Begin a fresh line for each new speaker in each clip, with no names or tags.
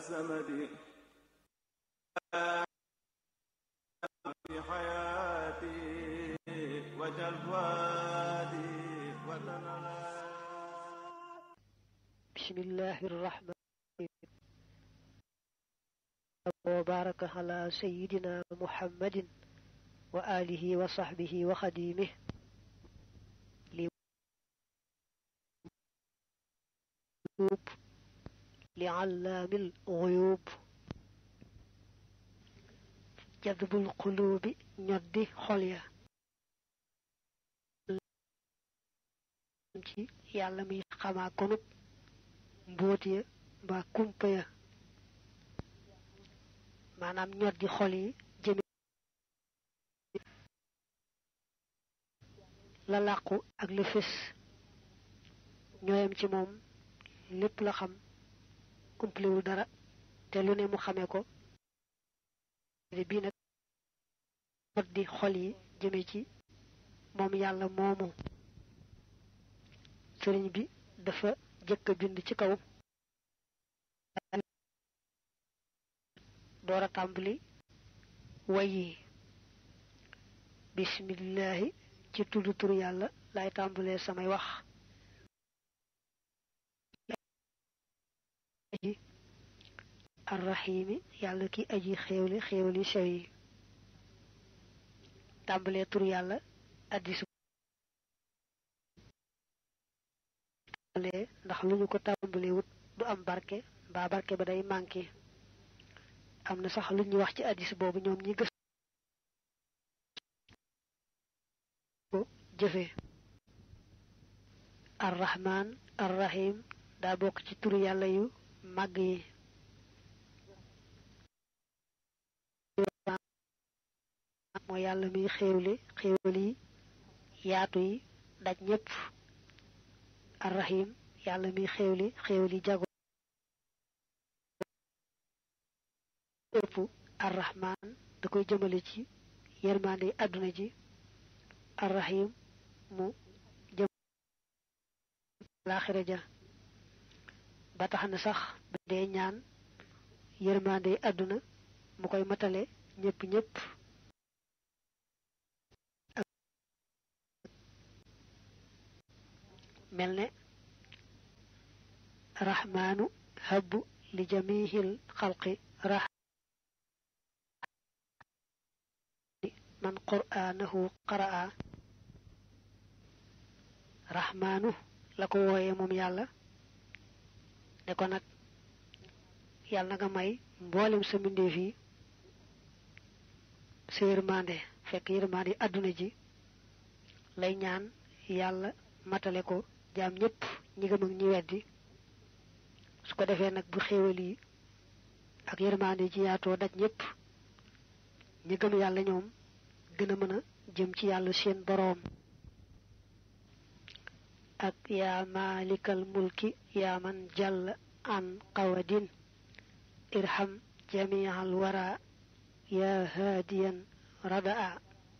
السمد في حياتي وجل فؤادي وتنالى
بسم الله الرحمن الرحيم وبارك على سيدنا محمد وآله وصحبه وخديمه لغيوب لعلام الغيوب جذب القلوب ñoddi xol ya ci yàlla mi xamaa konub mbóot ya mbaa kumpa ya maanaam ñoddi xol yi jëme la làqu ak la fés ñooyam ci moom lépp la xam kumplewul dara te lu ne mu xamee ko bii nag ñoddi xol yi jëme ci moom yàlla moomu sëriñ bi dafa jëkk a bind ci kaw door a tàmbali way yi bismillahi ci tudd tur yàlla lay tàmbalee samay wax arrahimi yàlla ki aji xéewli xéewli sew yi tàmbalee tur yàlla addis ndax lu ñu ko tàmbalee wut du am barke mbaa barke ba day manqué am na sax lu ñuy wax ci addis boobu ñoom ñi gës ko jëfe arrahman arrahim daa bokk ci turu yàlla yu màgg yi mooy yàlla muy xéewli xéewal yi yaatu yi daj ñépp arrahim yàlla muy xéewli xéewal yi jago ëpp arrahman da koy jëmale ci yërmande àdduna ji arrahim mu jëm laaxira ja ba tax na sax ba dee ñaan yërmande àdduna mu koy matale ñépp ñépp mel ne rahmaanu habbu li jamihil xalqi rah man qur'aanahu qaraa rahmaanu la ko wooyee moom yàlla ne ko nag yàlla na nga may mboolem sa mbindeef yi sa yërmande fekk yërmande àdduna ji lay ñaan yàlla matale ko jaam ñépp ñi gëm ak ñi weddi su ko defee nag bu xéewal yi ak yërmande ji yaatoo daj ñépp ñi gëm yàlla ñoom gën a mën a jëm ci yàlla seen boroom ak yaa maalikal mulki yaa man jàll an qawadin irham jamial wara yaa haadiyan radaa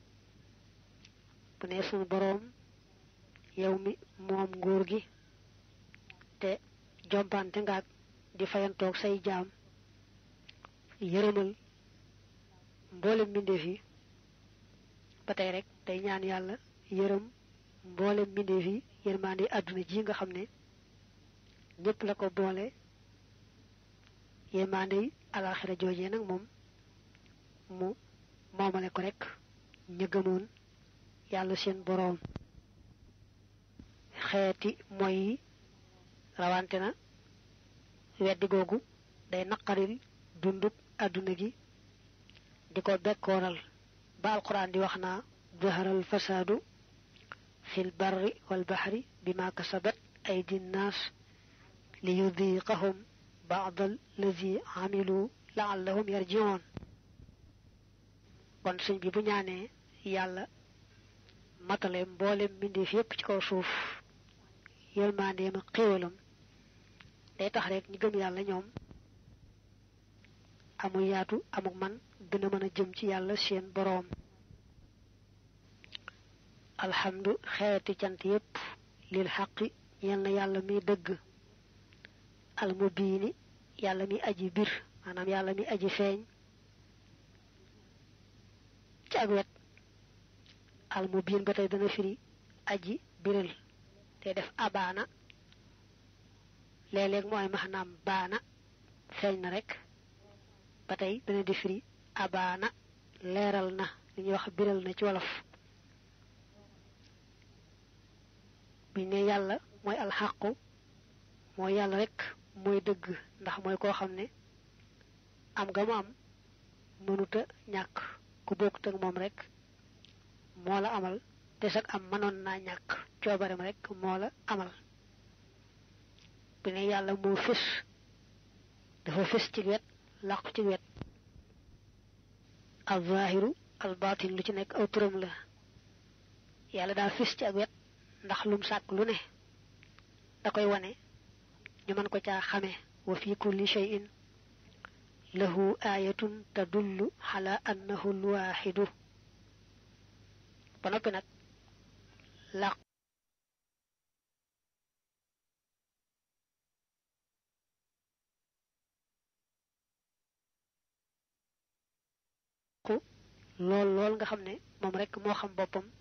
bu ne sunu boroom yow mi moom nguur gi te jompante ngaak di fayantoog say jaam yërëmal mboolem mbindeef yi ba tey rek tey ñaan yàlla yërëm mboolem mbindeef yi yërmande àdduna ji nga xam ne ñépp la ko boole yërmande yi alaaxira joojee nag moom mu moomale ko rek ña gëmoon yàlla seen boroom xeeti mooy yi rawante na weddi googu day naqaril dundub àdduna gi di ko bekkooral ba alquran di wax naa zaharal fasaadu fil barri wal baxri bima kasabat aydi nnaas li yudiqahum baadal lazi amilu laallahum yarjiun kon sëñ bi bu ñaanee yàlla matale mboolem mbindeef yépp ci kaw suuf yërmandeem ak xéewalam day tax rek ñi gëm yàlla ñoom amul yaatu amuk man gën a mën a jëm ci yàlla seen boroom alhamdu xeeti cant yépp lil xaqi ñeel na yàlla mi dëgg almubiini yàlla mi aji bir maanaam yàlla mi aji feeñ ci ak wet al mu biin ba tey dana firi aji biral te def abaana léeg-léeg mooy maanaam baana feeñ na rek ba tey dana di firi abaana leeral na li ñuy wax biral na ci wolof buñ ne yàlla mooy alxaqu mooy yàlla rek mooy dëgg ndax mooy koo xam ne am nga mu am mënuta ñàkk ku bokkut ak moom rek moo la amal te sax am mënoon naa ñàkk coobarem rek moo la amal bu ne yàlla moo fés dafa fés ci wet làqu ci wet al zahiru al batin lu ci nekk aw turam la yàlla daa fés ci ak wet ndax lum sàkk lu ne da koy wane ñu mën ko caa xame wa fi kulli shay'in lahu ayatun tadullu ala annahu alwaxidu ba noppi nag làq lool lool nga xam ne moom rek moo xam boppam